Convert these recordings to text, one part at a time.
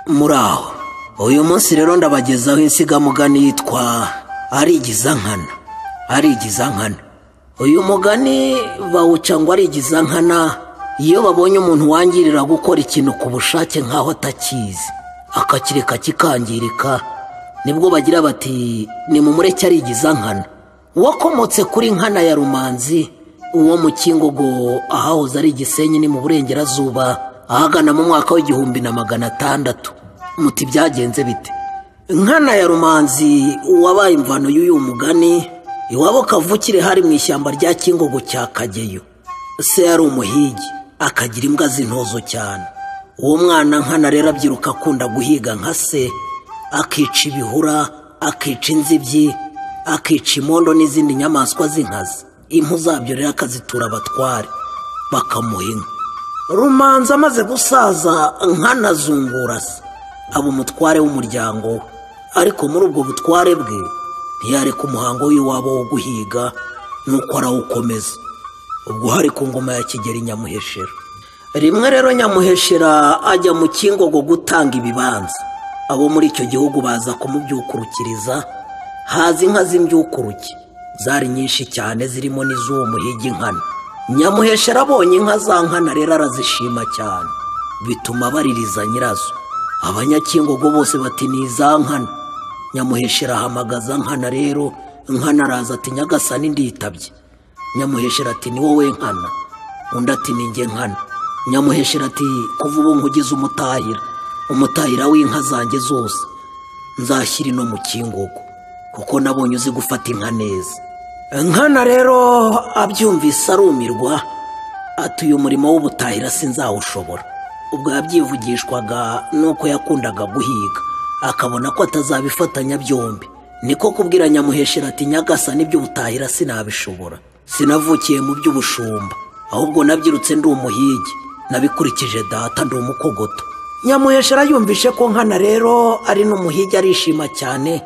muraho uyu munsi rero ndabagezaho insigamugani yitwa arigizankana arigizankana uyu mugani bawuca ngo arigizankana iyo babonye umuntu wangirira gukora ikintu ku bushake nk'aho atakizi akakireka kikangirika nibwo bagira bati ni mu mureke arigizankana uwakomotse kuri nkana ya rumanzi uwo mu kingogo ahahoze ari igisenyi ni mu burengerazuba ahagana mu mwaka w'igihumbi na magana atandatu muti byagenze bite nkana ya rumanzi wabaye imvano y'uyu mugani iwabo kavukire hari mu ishyamba rya kingogo cya kageyo se yari umuhigi akagira imbwa z'intozo cyane uwo mwana nkana rero abyiruka akunda guhiga nka se akica ibihura akica inzibyi akica imondo n'izindi nyamaswa z'inkazi impu zabyo rero akazitura abatware bakamuha inka rumanza amaze gusaza nkanazungura se aba umutware w'umuryango we ariko muri ubwo butware bwe ntiyareka umuhango w'iwabo wo guhiga nuko arawukomeza ubwo hari ku ngoma ya kigeli nyamuheshera rimwe rero nyamuheshera ajya mu kingogo gutanga ibibanza abo muri icyo gihugu baza kumubyukurukiriza haza inka z'imbyukuruke zari nyinshi cyane zirimo n'iz'uwo muhigi nkana nyamuheshera abonye inka za nkana rero arazishima cyane bituma baririza nyirazo abanyakingogo bose bati ni iza nkana nyamuheshera ahamagaza nkana rero nkana araza ati nyagasani nditabye nyamuheshera ati ni wowe nkana undi ati ni njye nkana nyamuheshera ati kuva ubu nkugize umutahira umutahira w'inka zanjye zose nzashyira ino mu kingogo kuko nabonye uzi gufata inka neza nkana rero abyumvise arumirwa ati uyu murimo w'ubutahira sinzawushobora ubwo yabyivugishwaga nuko yakundaga guhiga akabona ko atazabifatanya byombi niko kubwira nyamuheshera ati nyagasa nibyo ubutahira sinabishobora sinavukiye mu by'ubushumba ahubwo nabyirutse ndi umuhigi nabikurikije data ndi umukogoto nyamuheshera yumvishe ko nkana rero ari n'umuhigi arishima cyane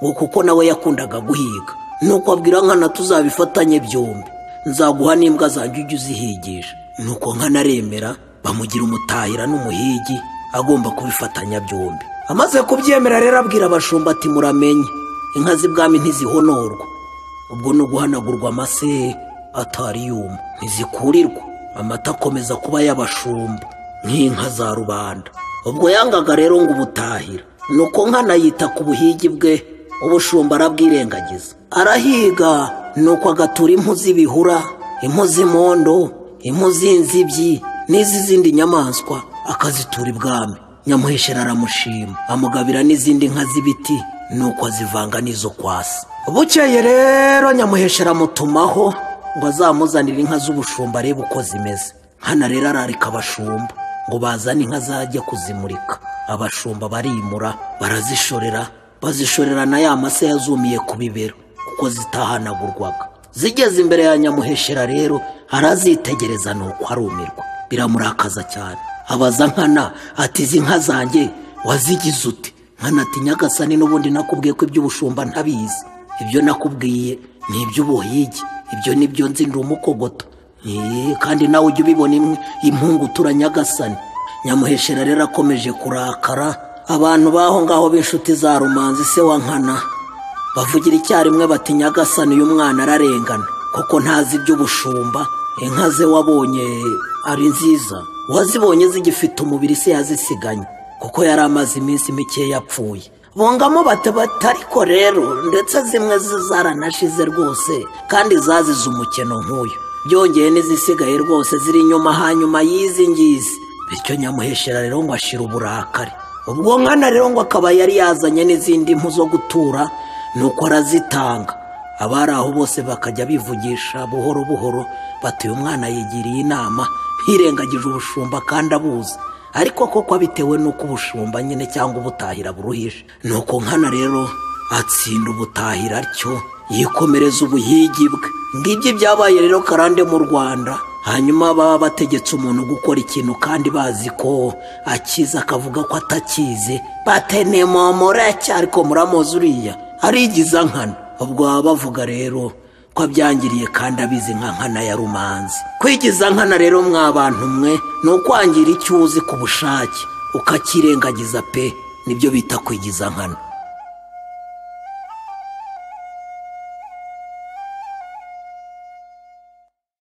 ngo kuko nawe yakundaga guhiga nuko abwira nkana tuzabifatanye byombi nzaguha n'imbwa zanjye ujye uzihigisha nuko nkana aremera bamugira umutahira n'umuhigi agomba kubifatanya byombi amaze kubyemera rero abwira abashumba ati muramenye inka z'ibwami ntizihonorwa ubwo ni uguhanagurwa amase atari yuma ntizikurirwa amata akomeza kuba y'abashumba nk'inka za rubanda ubwo yangaga rero ngo ubutahira nuko nkana yita ku buhigi bwe ubushumba arabwirengagiza arahiga nuko agatura impu z'ibihura impu z'imondo impu z'inzibyi n'izi zindi nyamaswa akazitura ibwami nyamuheshera aramushima amugabira n'izindi nka z'ibiti nuko azivanga n'izo kwasi bukeye rero nyamuheshera amutumaho ngo azamuzanire inka z'ubushumba arebe uko zimeze hano rero ararika abashumba ngo bazane inka zajya kuzimurika abashumba barimura barazishorera bazishorera na ya mase yazumiye ku bibero kuko zitahanagurwaga zigeze imbere ya nyamuheshera rero arazitegereza nuko arumirwa biramurakaza cyane abaza nkana ati izi nka zanjye wazigize ute nkana ati nyagasani n'ubundi nakubwiye ko iby'ubushumba ntabizi ibyo nakubwiye ni iby'ubuhigi ibyo ni byo nzi umukogoto kandi nawe ujya ubibona imwe impungu turanyagasani nyamuheshera rero akomeje kurakara abantu b'aho ngaho b'inshuti za rumanzi se wa nkana bavugira icyarimwe bati nyagasani uyu mwana ararengana kuko ntazi iby'ubushumba inka ze wabonye ari nziza wazibonye zigifite umubiri se yazisiganye kuko yari amaze iminsi mike yapfuye bungamo batabata ariko rero ndetse zimwe zaranashize rwose kandi zazize umukino nk'uyu byongeye n'izisigaye rwose ziri inyuma hanyuma y'izi ngizi bityo nyamuheshera rero ngo ashire uburakari ubwo nkana rero ngo akaba yari yazanye n'izindi mpu zo gutura nuko arazitanga abari aho bose bakajya bivugisha buhoro buhoro batuye umwana yigiriye inama hirengagije ubushumba kandi abuzi ariko koko bitewe n'uko ubushumba nyine cyangwa ubutahira buruhije nuko nkana rero atsinda ubutahira atyo yikomereza ubuhigi bwe ngibyo byabaye rero karande mu rwanda hanyuma baba bategetse umuntu gukora ikintu kandi bazi ko akiza akavuga ko atakizi batenemomora ariko muramuzi uriya arigiza nkana ubwo baba bavuga rero ko abyangiriye kandi abizi nka nkana ya rumanzi kwigiza nkana rero mwa bantu mwe ni ukwangira icyo uzi ku bushake ukakirengagiza pe nibyo bita kwigiza nkana